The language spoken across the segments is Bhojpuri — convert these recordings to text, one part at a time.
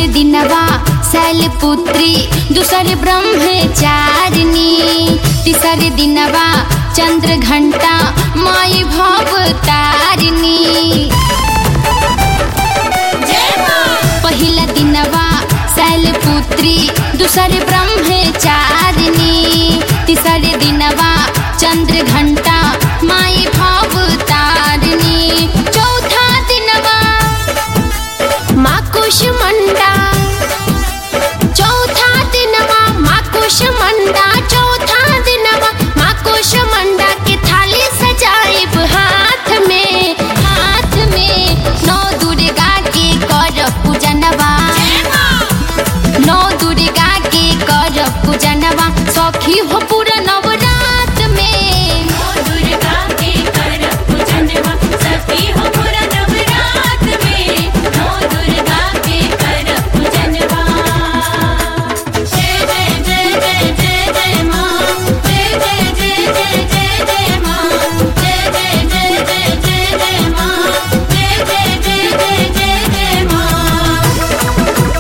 दिनवा शैलपुत्री दूसर ब्रह्मचारिणी तीसर दिनवा चंद्र घंटा माई भव तारिणी पहिला दिनवा शैलपुत्री दूसर ब्रह्मचारिणी तीसर दिनवा चंद्र घंटा माई भव तारिणी चौथा दिनवा माँ कुष्मंडा चौथा दिनवा माँ कुष्मंडा चौथा दिनवा माँ कुष्मंडा के थाली सजाइब हाथ में हाथ में नौ दुर्गा के कर पूजनवा नौ दुर्गा के कर पूजनवा सखी हो पूरा नवरात में दुर्गा के कर पूजनवा सखी हो पूरा नवरात में नौ दुर्गा के कर पूजनवा जय जय जय जय जय जय माँ जय जय जय जय जय जय माँ जय जय जय जय जय जय माँ जय जय जय जय जय जय माँ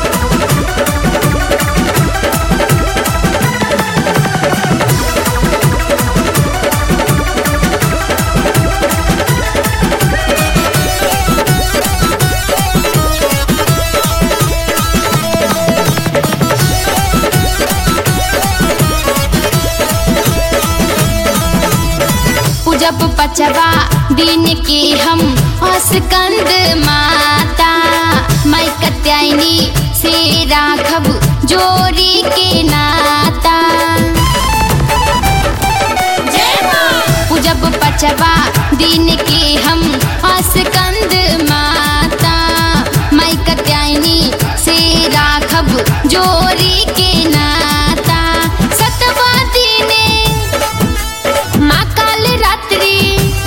पूजब पचवा दिन के हम अस्कंद माता मैं कत्यायनी से राघव जोड़ी के नाता जय माँ पूजब पचवा दिन के हम अस्कंद माता मैं कत्यायनी से राघव जोड़ी के नाता सतवा दिने माँ काल रात्रि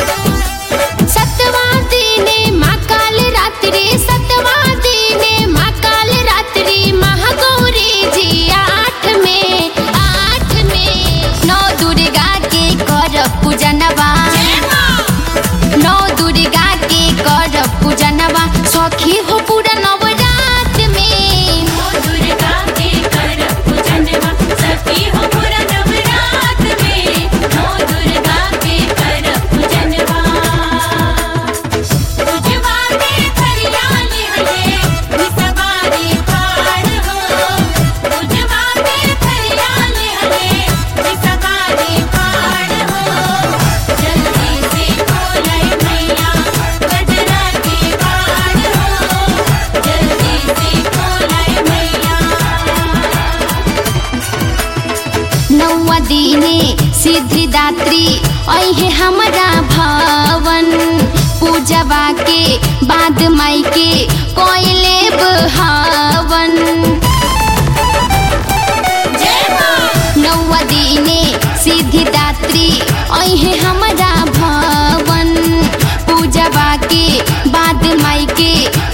सतवा दिने माँ काल रात्रि सतवा दिने माँ काल रात्रि महागौरी जी आठ में आठ में नौ दुर्गा के कर पूजनवा नौ दुर्गा के कर पूजनवा सखी हो पूरा नवरात में दुर्गा के कर पूजनवा सखी हो पूरा नवरात में नौ दुर्गा के कर पूजनवा पूजवा के हरियाली हले निसवारी पार हो पूजवा के हरियाली हले निसवारी पार हो जल्दी से खोलै मैया गजरा के पार हो जल्दी से खोलै मैया नौवा दिने सिद्धिदात्री ऐहे हमारा भवन पूजवा के बाद माई के कोयले हवन जय माँ नौवा दिने सिद्धिदात्री ऐहे हमारा भवन पूजवा के बाद माई के